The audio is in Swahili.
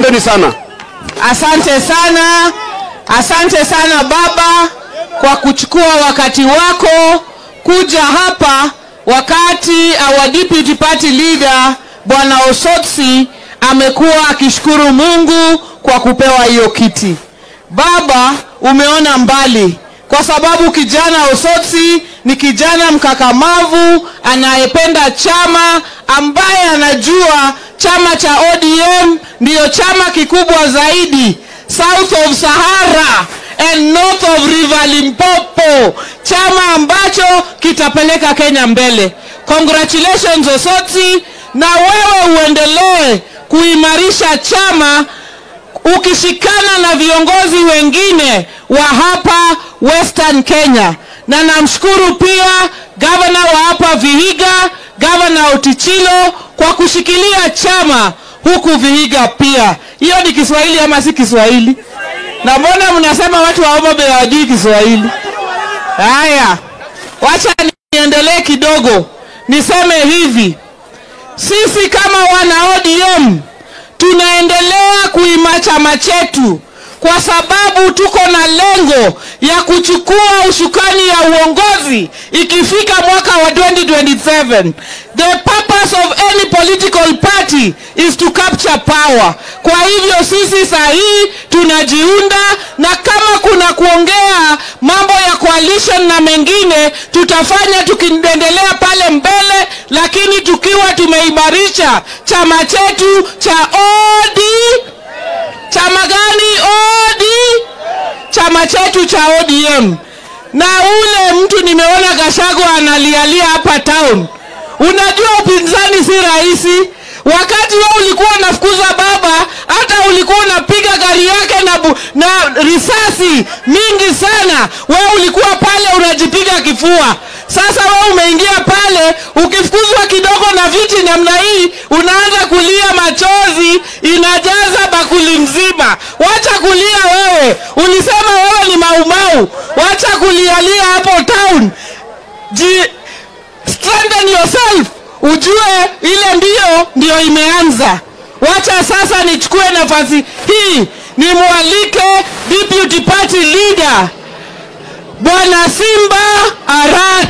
Asanteni sana. Asante sana, asante sana baba kwa kuchukua wakati wako kuja hapa wakati our deputy party leader bwana Osotsi amekuwa akishukuru Mungu kwa kupewa hiyo kiti. Baba, umeona mbali kwa sababu kijana Osotsi ni kijana mkakamavu anayependa chama ambaye anajua chama cha ODM ndiyo chama kikubwa zaidi south of Sahara and north of River Limpopo, chama ambacho kitapeleka Kenya mbele. Congratulations Osotsi, na wewe uendelee kuimarisha chama ukishikana na viongozi wengine wa hapa Western Kenya, na namshukuru pia gavana wa hapa Vihiga, gavana Otichilo kwa kushikilia chama huku Vihiga pia. Hiyo ni Kiswahili ama si Kiswahili? Na mbona mnasema watu wa Homa Bay hawajui Kiswahili? Haya, wacha niendelee kidogo, niseme hivi, sisi kama wana ODM tunaendelea kuima chama chetu kwa sababu tuko na lengo ya kuchukua ushukani ya uongozi ikifika mwaka wa 2027 the purpose of any political party is to capture power kwa hivyo sisi saa hii tunajiunda na kama kuna kuongea mambo ya coalition na mengine tutafanya tukiendelea pale mbele lakini tukiwa tumeimarisha chama chetu cha ODM chama gani OD chama chetu cha ODM na ule mtu nimeona Gachagua analialia hapa town unajua upinzani si rahisi wakati wewe ulikuwa unafukuza baba hata ulikuwa unapiga gari yake na, bu, na risasi mingi sana wewe ulikuwa pale unajipiga kifua sasa wewe umeingia pale ukifukuzwa kidogo na viti namna hii unaanza kulia machozi inajaza bakuli mzima wacha kulia wewe ulisema wewe ni maumau wacha kulialia hapo town Ji, strengthen yourself ujue ile ndio ndio imeanza wacha sasa nichukue nafasi hii nimwalike deputy party leader bwana simba arati